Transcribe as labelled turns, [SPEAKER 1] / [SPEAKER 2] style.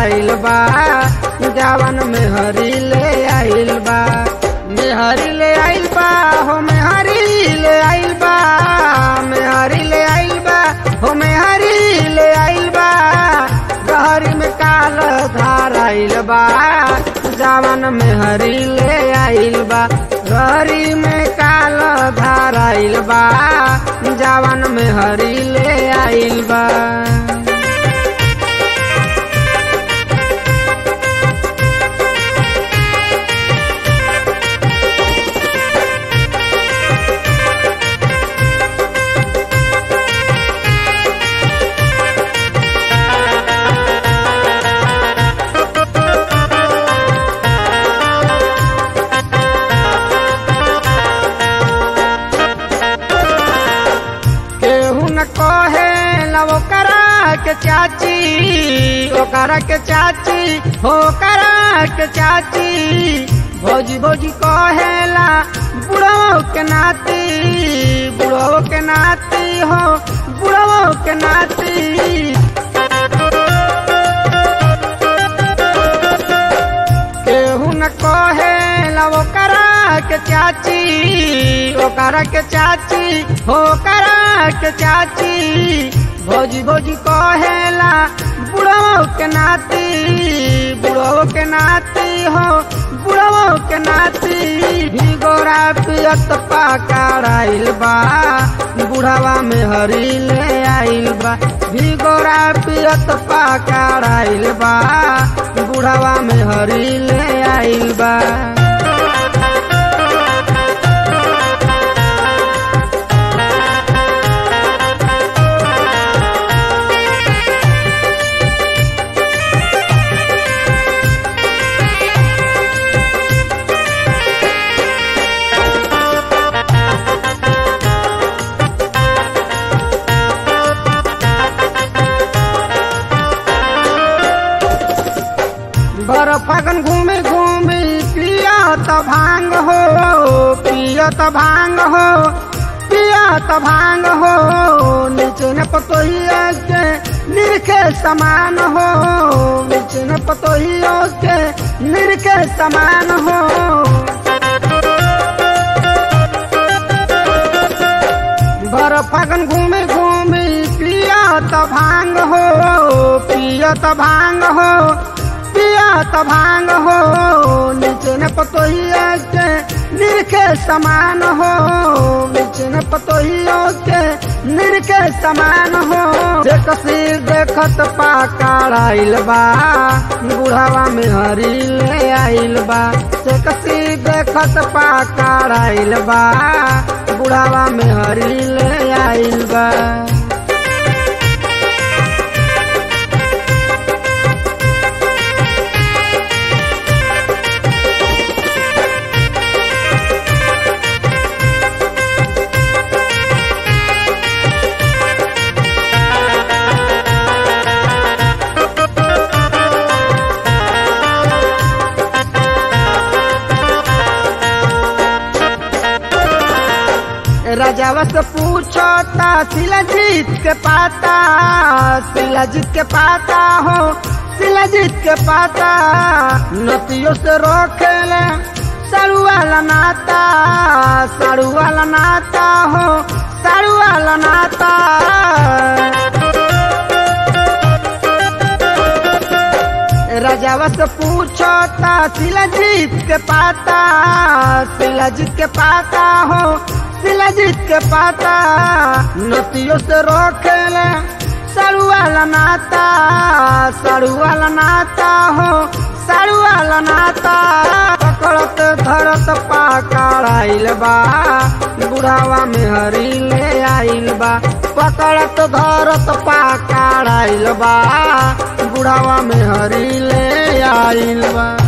[SPEAKER 1] धाराइल बा जवन में हरी ले आइल बा मेहरी ले आइल बा हो मेहरी ले आइल बा मेहरी ले आइल बा हो मेहरी ले आइल बा गहरी में काल धाराइल बा जवन में हरी ले आइल बा गहरी में काल धाराइल बा जवन में हरी ले आइल बा केहू न कहे लव करा के चाची ओकरा के चाची हो करा के चाची भौजी भौजी कहेला बुढ़ो के नाती बुढ़ो के नाती हो बुढ़ो के नाती केहू न कहे लव करा के चाची ओकरा के चाची हो करा के चाची भौजी भौजी कहेला बुढ़ो के नाती बुढ़ो के नाती हो बुढ़ो के नाती भी गोरा पियत पकड़ाइल बा बुढ़ावा में हरी ले आइल बा भी गोरा पियत पकड़ाइल बा बुढ़ावा में हरी ले आइल बा बर फागन घूमे घूमे पियत भांग हो पियत भांग हो पियत भांग हो नीचे न पतोहिया के निरखे समान हो नीचे न पतोहिया के निरखे समान हो बर फागन घूमे घूमे पियत भांग हो पियत भांग हो पियत भांग हो नीचे न पतोहिया के निरखे समान हो नीचे न पतोहिया के निरखे समान हो जे कसीर देखत पाकड़ाइल बा बुढ़ावा में हरी ले आइल बा से कसीर देखत पाकड़ाइल बा बुढ़ावा में हरी ले आइल बा राजावा से पूछो ता शिलाजीत के पाता शिलाजीत के पाता हो शिलाजीत के पाता नतियों से रोकेले साड़ू वाला नाता साड़ू वाला नाता हो साड़ू वाला नाता राजावा से पूछो ता शिलाजीत के पाता शिलाजीत के पाता हो शिलाजीत के पाता नतियों से रोकेले साड़ू वाला नाता साड़ू वाला नाता हो साड़ू वाला नाता पकड़त धरत पाकड़ाइल बा बुढ़ावा में हरी ले आइल बा पकड़त धरत पाकड़ाइल बा बुढ़ावा में हरी ले आइल बा